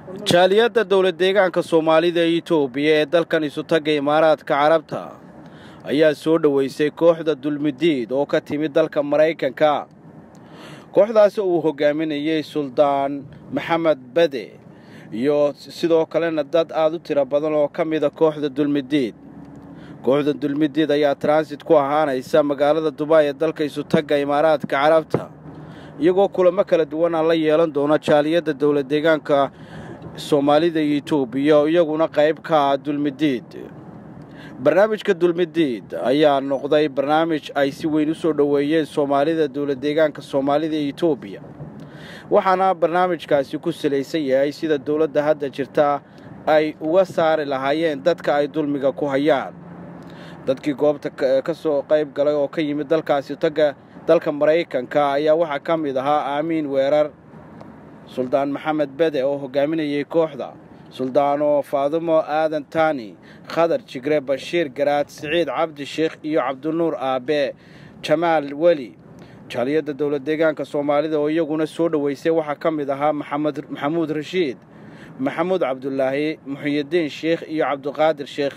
jaaliyadda dowlad deegaanka soomaalida ee itoobiya ee dalkan isutagga imaaraadka carabta ayaa soo dhoweysay kooxda dulmidiid oo ka timid dalka maraykanka kooxdaasi uu hogaaminayey suldaan maxamed bade iyo sidoo kalena dad aada u tiro badan oo ka mida kooxda dulmidiid kooxda dulmidiid ayaa transit ku ahaanaysa magaalada dubaay ee dalka isutagga imaaraadka carabta iyagoo kulamo kala duwana la yeelan doona jaaliyadda dowlad deegaanka soomaalida iyo itoobiya iyaguna qayb ka ah dulmidiid barnaamijka dulmidiid ayaa noqday barnaamij ay si weyn u soo dhoweeyeen soomaalida dowlad deegaanka soomaalida iyo itoobiya waxaana barnaamijkaasi ku salaysan yahay sida dowladda hadda jirta ay uga saari lahaayeen dadka ay dulmiga ku hayaan dadkii goobta ka soo qayb galay oo ka yimid dalkaasi tagga dalka maraykanka ayaa waxaa ka mid ahaa aamiin weerar suldaan maxamed bede oo hogaaminayay kooxda suldaano faadumo aadan taani khadar jigre bashiir garaad siciid cabdi sheekh iyo cabdinuur aabe jamaal weli jaaliyadda dowlad deegaanka soomaalida oo iyaguna soo dhoweysay waxaa ka mid ahaa maxamuud rashiid maxamuud cabdulaahi muxiyidiin sheekh iyo cabdiqaadir sheekh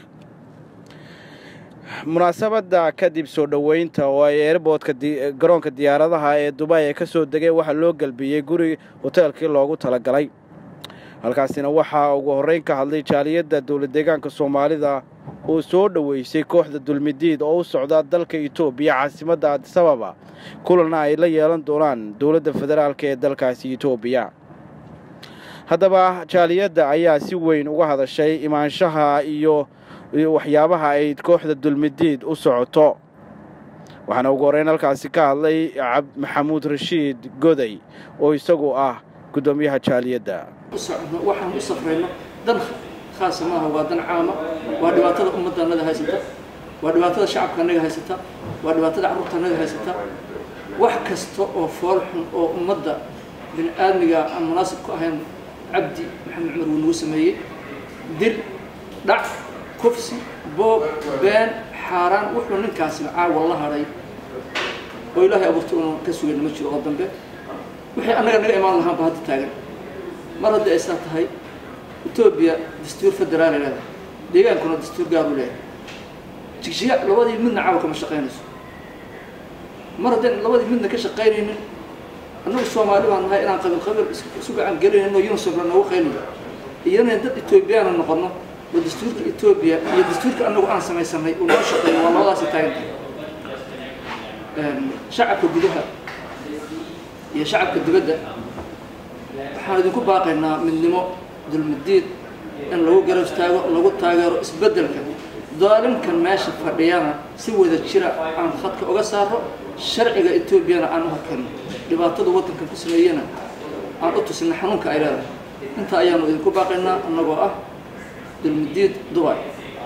munaasabadda kadib soo dhoweynta oo ay eerboodka garoonka diyaaradaha ee dubaay ee ka soo degay waxaa loo gelbiyey guri hoteelkii loogu talagalay halkaasina waxaa ugu horreyn ka hadlay jaaliyadda dowlad deegaanka soomaalida oo soo dhoweysay kooxda dulmidiid oo u socda dalka itoobiya caasimadda adisababa kulanna ay la yeelan doonaan dowladda federaalk ee dalkaasi itoobiya haddaba jaaliyadda ayaa si weyn uga hadashay imaanshaha iyo waxyaabaha ay kooxda dulmidiid u socoto waxaana ugu horreyn halkaasi ka hadlay maxamuud rashiid goday oo isagu ah guddoomiyaha jaaliyadda waxaan u safrayno dan khaasa maaha waa dan caama waa dhibaatada ummadda annaga haysata waa dhibaatada shacabka annaga haysata waa dhibaatada carruurta annaga haysata wax kasta oo fool xun oo ummadda bini aadmiga aan munaasib ku ahayn cabdi maxamed cumar wuu nagu sameeyey dil dhac kufsi boob been xaaraan wuxuu ninkaasina caawa la hadhay oo ilaahay abuurta una ka sugayna ma jiro oo dambe wixii annaga naga imaan lahaanba hadda taagan mar haddii ay saa tahay etoobiya dastuur federaal ay leedahay deegaankuna dastuur gaaru leeyahay jigjiga labadii midna caawa kama shaqaynayso mar haddayna labadii midna ka shaqaynaynin annagu soomaali baan nahay inaan qabiil qabiil isu gacan gelinayno unisomra noogu qaynayo iyana dad etoobiyaana noqono oo dastuurka etoobiya iyo dastuurka annagu aan samaysanay uu noo shaqeeyo waa labadaasi taagan tahay shacabka gudaha iyo shacabka dibadda waxaan idinku baaqaynaa midnimo dulmidiid in lagu garab istaago lagu taageero isbeddelka daalimkan meesha fadhiyana si wada jira aan khadka uga saaro sharciga etoobiyana aan u horkayno dhibaatada waddankan ku sameeyena aan u tusina xanuunka ay leedahay inta ayaanu idinku baaqaynaa annagoo ah dulmidiid dubai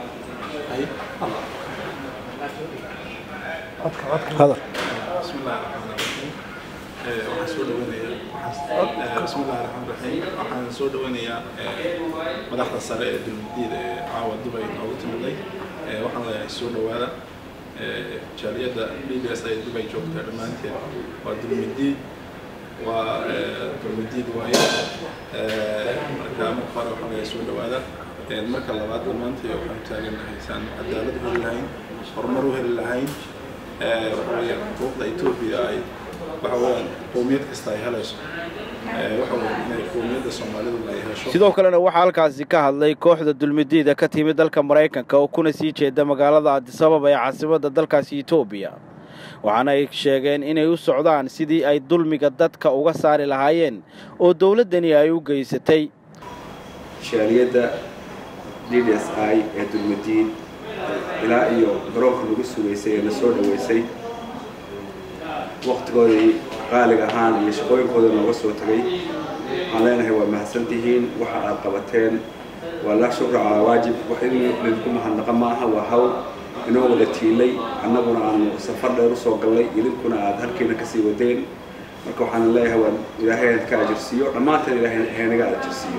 waxaan soo dhaweynayaa bismillahi raxmaan raxiim waxaan soo dhaweynayaa madaxda sare ee dulmadiida ee caawa dubay noogu timiday waxaan leeyahay soo dhawaada jaaliyadda b b s ay dubay joogtaa dhammaanteed waa dulmadiid waa dulmadiid waaye marka marka hore waxaan leeyahay soo dhawaada marka labaad dhammaanteed waxaan taagannahay saan cadaalad u heli lahayn horumar u heli lahayn waxa weeyaan xuquuqda etoobiya ay waxa weeyaan qowmiyad kasta ay helayso waxa weeyaan inay qowmiyadda soomaalidu ay hesho sidoo kalena waxaa halkaasi ka hadlay kooxda dulmidiida ka timid dalka maraykanka oo kuna sii jeeda magaalada adisababa ee caasimadda dalkaasi etoobiya waxaana ay sheegeen inay u socdaan sidii ay dulmiga dadka uga saari lahaayeen oo dowladdani ay u geysatay jaaliyadda d d s i ee dulmadiid ilaa iyo garoonka lagu sugaysay ee la soo dhoweysay waktigoodii qaaliga ahaan iyo shaqooyinkooda nooga soo tagay waxaan leenahay waa mahadsantihiin waxa aad qabateen waa laa shukra calaa waajib wax in lidinku mahadnaqa maaha waa hawl inoo wada tiilay annaguna aanu safar dheer usoo gallay idinkuna aad halkiina kasii wadeen marka waxaan leeyahay waa ilaahay ka ajirsiiyo dhammaanteen ilaahay haynaga ajirsiiyo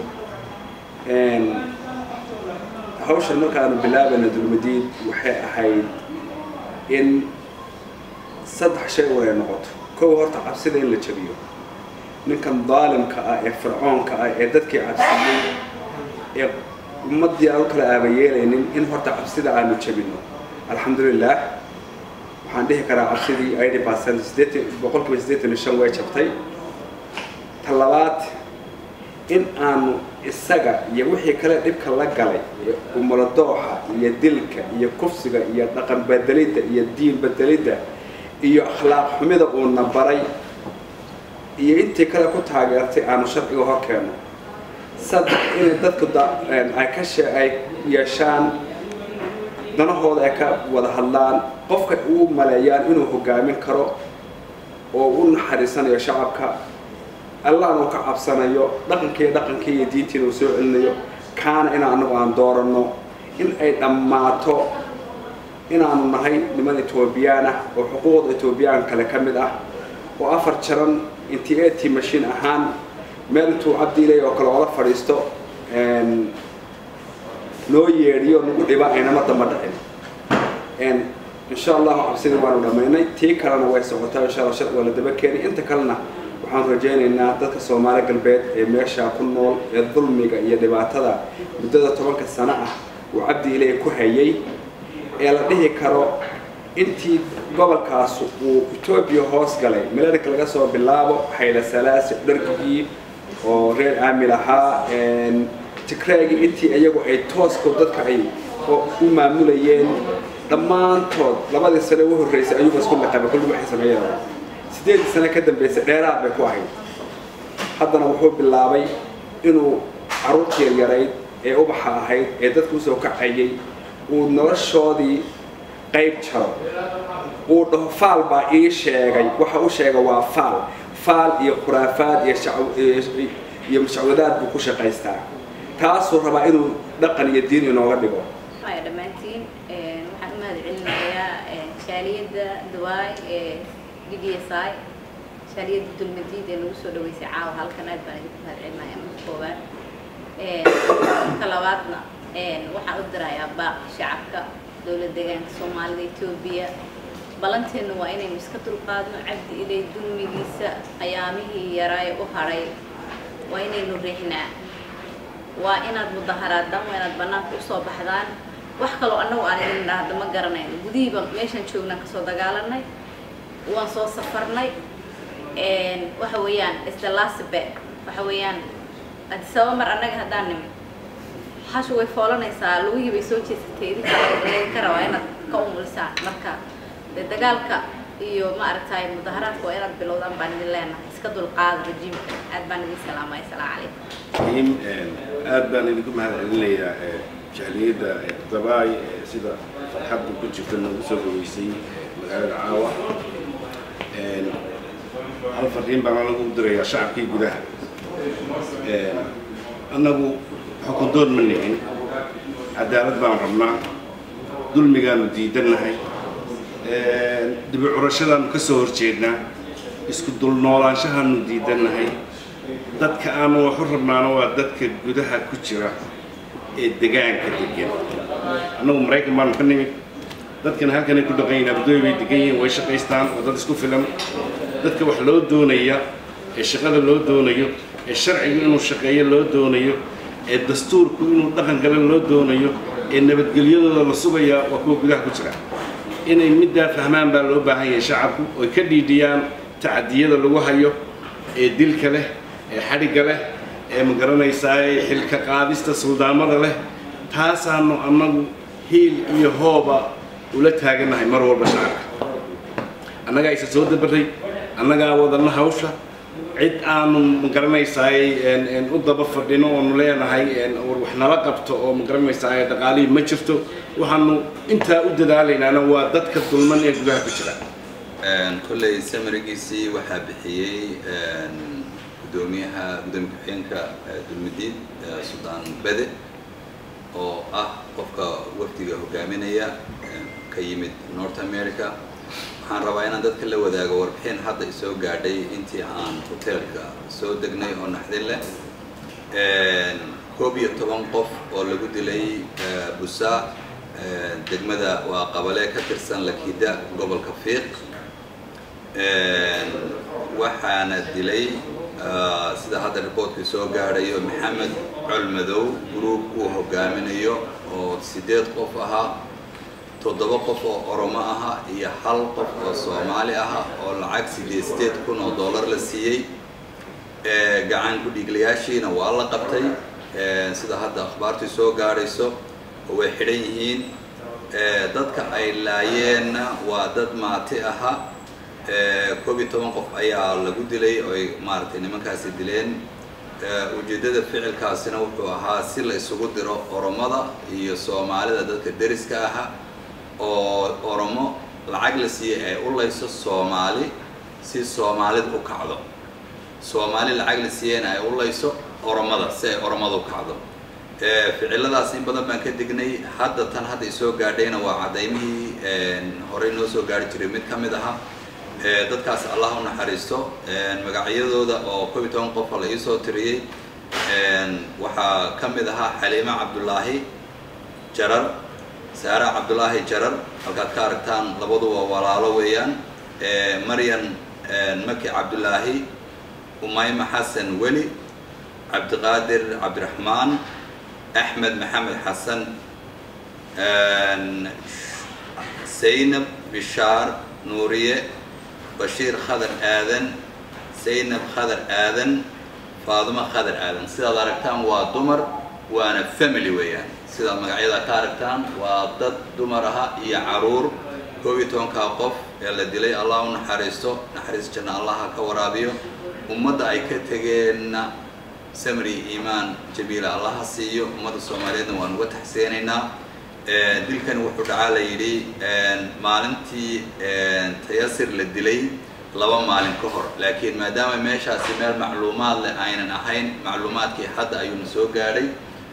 hawshan markaanu bilaabayna dulmadiid waxay ahayd in saddex shay un ay noqoto kow horta cabsida in la jabiyo ninkan daalimka ah ee fircoonka ah ee dadkii cabsiyey ee ummaddii aan u kala aabayeelaynin in horta cabsida aanu jebino alxamdulilah waxaan dhihi karaa cabsidii eighty percent sideetan boqolkiiba siddeetan iyo shan way jabtay ta labaad in aanu isaga iyo wixii kale dhibka la galay ee umuladooxa iyo dilka iyo kufsiga iyo dhaqan bedelidda iyo diin bedelidda iyo akhlaaq xumida uuna baray iyo intii kale ku taageertay aanu sharciga hor keenno saddex inay dadku ay ka she ay yeeshaan danahooda ay ka wada hadlaan qofka uu maleeyaan inuu hogaamin karo oo u naxariisanayo shacabka allahna uu ka cabsanayo dhaqankii dhaqankii iyo diintiina uu soo celinayo kaana in anagu aan dooranno in ay dhammaato inaanu nahay niman etoobiyaan ah oo xuquuqda etoobiyaan kale ka mid ah oo afar jaran intii eti mashiin ahaan meel intuu cabdiilay oo kale oola fadhiisto noo yeedhiyo nagu dhiba aynama damba dhicin insha allahu cabsidii waanu dhammaynay tii kalena way socotaa insha allah shar waa la daba keenay inta kalena waxaan rajaynaynaa dadka soomaali galbeed ee meeshaa ku nool ee dulmiga iyo dhibaatada muddada tobanka sano ah uu cabdi ilay ku hayay ee la dhihi karo intii gobolkaas uu etoobiya hoos galay milarika laga soo bilaabo xayla salaasi dhargigii oo reer aamil ahaa tigraagii intii iyagu ay toosko dadka ay u maamulayeen dhammaantood labadii sane u horreysay ayuuba isku liqaba kulli waxay sameeyeen sideedii sane ka dambeysay dheeraad bay ku ahayd haddana wuxuu bilaabay inuu carruurtii yaryarayd ee ubaxa ahayd ee dadku usoo kacayay uu noloshoodii qayb jaro uu dhaho faal baa ii sheegay waxa u sheega waa faal faal iyo khuraafaad iyo mashacwadaad buu ku shaqaystaa taasuu rabaa inuu dhaqan iyo diin inooga dhigo haya dhammaantiin waxaan u mahad celinayaa shaaliyadda dawaay ee d d s i shaaliyadda dulmadiid ee nagu soo dhaweysay caawa halkan aad baan idinku mahad celinaya marka koowaad marka labaadna waxaan u dirayaa baaq shacabka dowlad deegaanka soomaalida etoobiya ballanteenu waa inaynu iska dulqaadno cabdi ilay dulmigiisa ayaamihii yaraaye u hadhay waa inaynu riixnaa waa inaad mudaharaadaan waa inaad bannaanka usoo baxdaan wax kaloo annagu aan idin dhahda ma garanayno gudihiiba meeshaan joognaan kasoo dagaalanay waan soo safarnay waxa weeyaan isdalaasibe waxa weeyaan adisaba mar annaga haddaan nimid hashu way foolanaysaa lugihii bay soo jeesatay idinka laydinka rabaa inaad ka umulisaan marka dee dagaalka iyo ma aragtay mudaharaadka waa inaad bilowdaan baan idin leenahay iska dulqaada rajiimka aad baan idin salaamay asalaamu calaykum aad baan idinku mahad celinayaa jaaliyadda dabaay sida farxadda ku jirta nagu soo dhaweysay magaalada caawa hal fariin baan anagu u dirayaa shacabkii gudaha annagu xukundoon ma nihin cadaalad baan rabnaa dulmigaanu diidannahay dibi curashadaanu ka soo horjeednaa isku dulnoolaanshahaanu diidannahay dadka aanu waxu rabnaana waa dadka gudaha ku jira ee degaanka degan annagu maraykan baanu ka nimid dadkana halkanay ku dhaqan yihin abdooy bay degan yihiin way shaqaystaan oo dad isku filan dadka wax loo doonaya ee shaqada loo doonayo ee sharcigu inuu shaqeeyo loo doonayo ee dastuurku inuu dhaqan gale loo doonayo ee nabadgelyadooda la sugayaa waa kuwa gudaha ku jira inay middaa fahmaan baa loo baahan yahay shacabku oy ka dhiidhiyaan tacadiyada lagu hayo ee dilka leh ee xadhigga leh ee magaranaysaa xilka qaadista suldaamada leh taasaanu annagu hiil iyo hooba ula taagannahay mar walba shacabka annagaa isa soo dabaray annagaa wadana hawsha cid aanu magaranaysaay u daba fadhino oonu leenahay war wax nala qabto oo magaranaysaay dhaqaalihii ma jirto waxaanu intaa u dadaalaynaana waa dadka dulman ee gudaha ku jira kolley samarigiisii waxaa bixiyey gudoomiyaha gudoomiye ku-xigeenka dulmidiin suldaan bede oo ah qofka wafdiga hogaaminaya ka yimid north america waxaan rabaa inaan dadka la wadaago warbixin hadda isoo gaadhay intii aan hoteelka soo degnay oo naxdin leh koob iyo toban qof oo lagu dilay busaa degmada waa qabale ka tirsan lakida gobolka fiiq waxaana dilay sida hadda riboortkii soo gaadhayo maxamed colmadow gruub uu hogaaminayo oo sideed qof ahaa toddoba qof oo oromo aha iyo hal qof oo soomaali aha oo lacag sideed sideed kun oo dollar la siiyey gacan ku-dhiiglayaashiina waa la qabtay sida hadda akhbaartii soo gaadhayso oo way xidhan yihiin dadka ay laayeenna waa dad maati aha koob iyo toban qof ayaa lagu dilay oo ay maaragtay nimankaasi dileen ujeeddada ficilkaasina wuxuu ahaa si la isugu diro oromada iyo soomaalida dadka deriska aha oo oromo lacag la siiyey ay u layso soomaali si soomaalida u kacdo soomaali lacag la siiyeyna ay u layso oromada si ay oromada u kacdo ficiladaas in badan baan ka dignay hadda tan hadda isoo gaadhayna waa cadaymihii horey noo soo gaari jiray mid ka mid aha dadkaas allah u naxariisto magacyadooda oo koob iyo toban qofa la iisoo tiriyey waxaa ka mid ahaa xaliime cabdulaahi jarar saara cabdulaahi jarar halkaad ka aragtaan labaduba walaalo weeyaan maryan maki cabdulaahi umayma xasan weli cabdiqaadir cabdiraxmaan axmed maxamed xasan zaynab bishaar nuuriye bashiir khadar aadan zaynab khadar aadan faadumo khadar aadan sidaad aragtaan waa dumar waana family weeyaan sidaad magacyada ka aragtaan waa dad dumar aha iyo caruur koob iyo tobankaa qof ee la dilay allah u naxariisto naxariis janna allah ha ka waraabiyo ummadda ay ka tegeenna samri iimaan jabiila allah ha siiyo ummadda soomaaliyeedna waan uga taxseenaynaa dilkan wuxuu dhacaa la yidhi maalintii tayasir la dilay laba maalin ka hor laakiin maadaama meeshaasi meel macluumaad leh aynan ahayn macluumaadkii hadda ayuuna soo gaadhay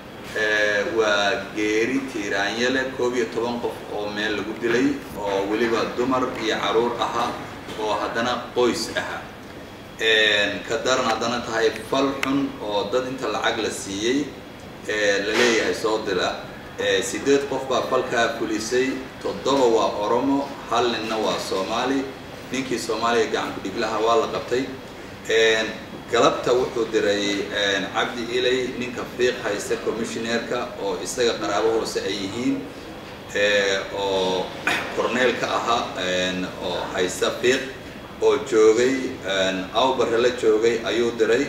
waa geeri tiiraanye leh koob iyo toban qof oo meel lagu dilay oo weliba dumar iyo caruur ahaa oo haddana qoys aha ka daran haddana tahay fal xun oo dad inta lacag la siiyey la leeyahay soo dila sideed qof baa falkaa fulisay toddoba waa oromo hal ninna waa soomaali ninkii soomaaliya gacan ku-dhiglaha waa la qabtay galabta wuxuu diray cabdi ilay ninka fiiq haysta commissioneerka oo isaga qaraabo hoose ay yihiin oo corneelka ahaa oo haysta fiiq oo joogay awbare la joogay ayuu diray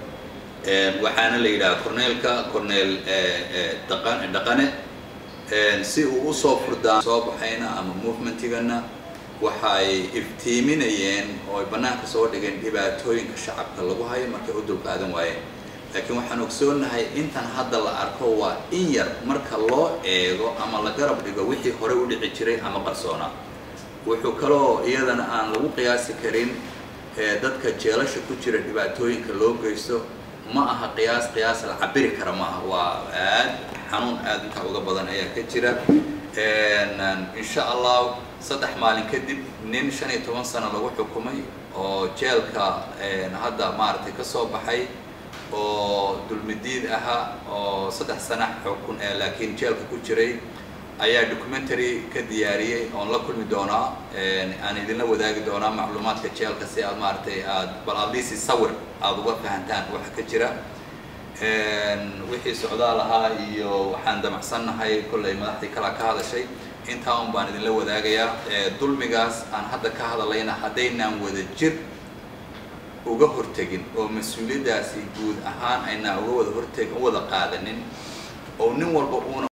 waxaana la yidhaha corneelka corneel daqan dhaqane si uu usoo furdaan soo baxayna ama movementigana waxay iftiiminayeen oo ay bannaanka soo dhigeen dhibaatooyinka shacabka lagu hayo markay u dulqaadan waayeen laakiin waxaan ogsoonahay intan hadda la arko waa in yar marka loo eego ama la garab dhigo wixii horey u dhici jiray ama qarsoonaa wuxuu kaloo iyadana aan lagu qiyaasi karin dadka jeelasha ku jira dhibaatooyinka loo geysto ma aha qiyaas qiyaas la cabiri kara maaha waa aad xanuun aad intaa uga badan ayaa ka jira insha allah saddex maalin kadib nin shan iyo toban sano lagu xukumay oo jeelka hadda maaragtay ka soo baxay oo dulmidiid ahaa oo saddex sana xukun laakiin jeelka ku jiray ayaa documentary ka diyaariyey oon la kulmi doonaa aan idinla wadaagi doonaa macluumaadka jeelka si aad maaragtay aad bal adliisi sawir aada uga fahantaan waxa ka jira wixii socdaal ahaa iyo waxaan damacsannahay kollay madaxdii kalaa ka hadashay intaa un baan idinla wadaagayaa dulmigaas aan hadda ka hadlayna haddaynaan wada jir uga hortegin oo mas-uuliyaddaasi guud ahaan aynaan uga wada horteg u wada qaadanin oo nin walba uuna